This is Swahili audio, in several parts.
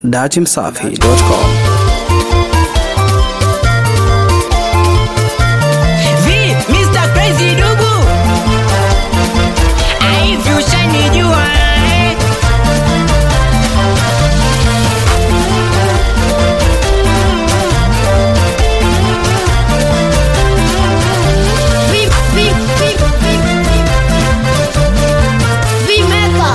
datimsafi.com. Vi, Mr. Crazy Dugu Hivi ushanijua eh? Vi, vi, vi, vi, vimeka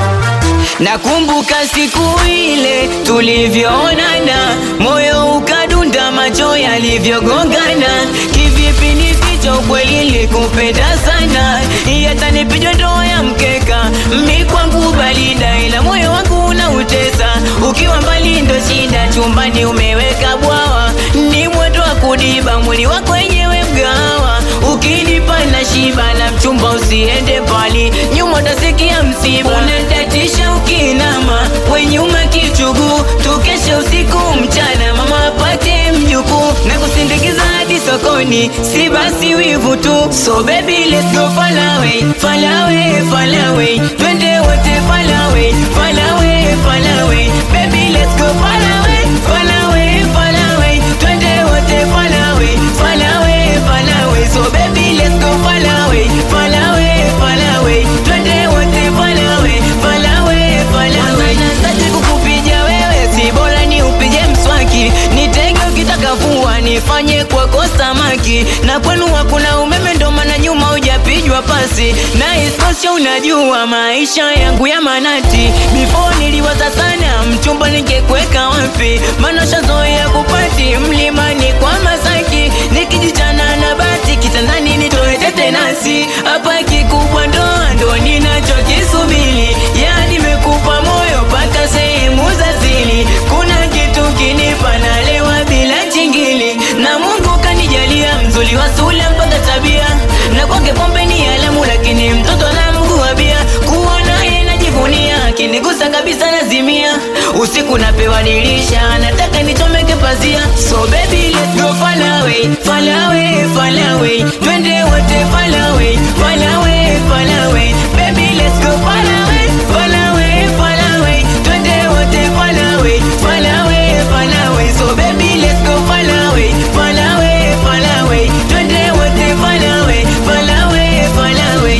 Nakumbuka siku ile tulivyoonana, moyo ukadunda, macho yalivyogongana. Kivipi nifiche ukweli, nilikupenda sana, hata nipijwe ndoa ya mkeka. Mi kwangu balida, ila moyo wangu unautesa. Ukiwa mbali ndo shida, chumbani umeweka bwawa, ni mwendo wa kudiba, mwili wako wenyewe mgawa. Ukinipa na shiba na mchumba, usiende mbali, nyuma utasikia msiba. Unadatisha ukinama, wenyuma kichugu, tukeshe usiku mchana, mama apate mjukuu na kusindikiza hadi sokoni, si basi wivu tu. So baby let's go far away, far away, far away, twende wote far away, far away, far away, baby let's go far away, far away, far away, twende wote far away, far away, far away, so baby let's go far away, far away, far away, twende wote far away, far away, far away. Nataka kukupiga wewe, si bora ni upige mswaki, nitege ukitaka vua, nifanye kwako samaki, na kwenu hakuna umeme, ndo maana nyuma hujapigwa pasi, na isitoshe unajua maisha yangu ya manati, before niliwaza sana mchumba ningekweka wapi, maana shazoea kupati mlimani kwa Masaki, nikijichana na bati kitandani nitoe tetenasi, hapa kikubwa ndoa ndo ninachokisubiri, yani nimekupa moyo mpaka sehemu za siri, kuna kitu kinipa nalewa bila chingili, na Mungu kanijalia mzuri wa sura mpaka tabia, na kwake pombe ni alamu, lakini mtoto na mguu wa bia, kuwa naye najivunia, akinigusa kabisa nazimia, usiku napewa dirisha, nataka nichomeke pazia, so baby let's go far away, far away, far away, twende wote far away, far away, far away, baby let's go far away, far away, far away, twende wote far away, far away, far away, so baby let's go far away, far away, far away, twende wote far away, far away, far away.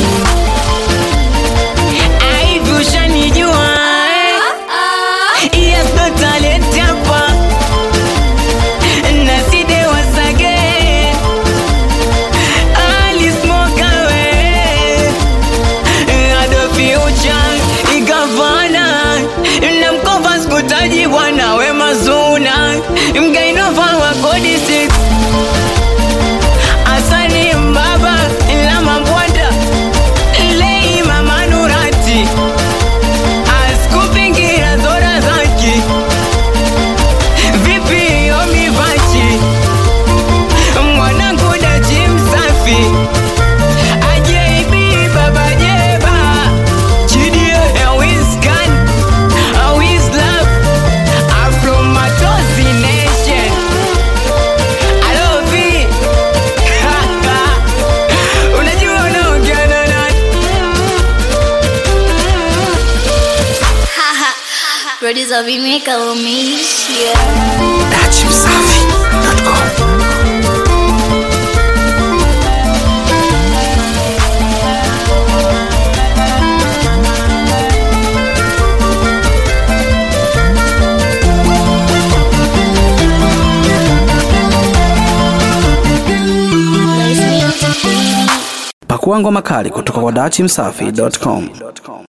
Hivi ushanijua eh? Yes, ndo talent hapa na side wasage Ali smoke away Adobe Ucha Igavana na mkova skutaji bwana we mazuna mgainova wa kodi 6 Asani mbaba la mabwanda Lei mama Nurati Askupingira zora zaki Vipi omivachi Mwanangu daji msafi Ajeibi baba jeba Chidie Wiscan Wislap Afro Matozi Nation Alovi Unajua unaongea na nani producer vimeka umeishia datimsafi.com. Pakua ngoma kali kutoka kwa datimsafi.com.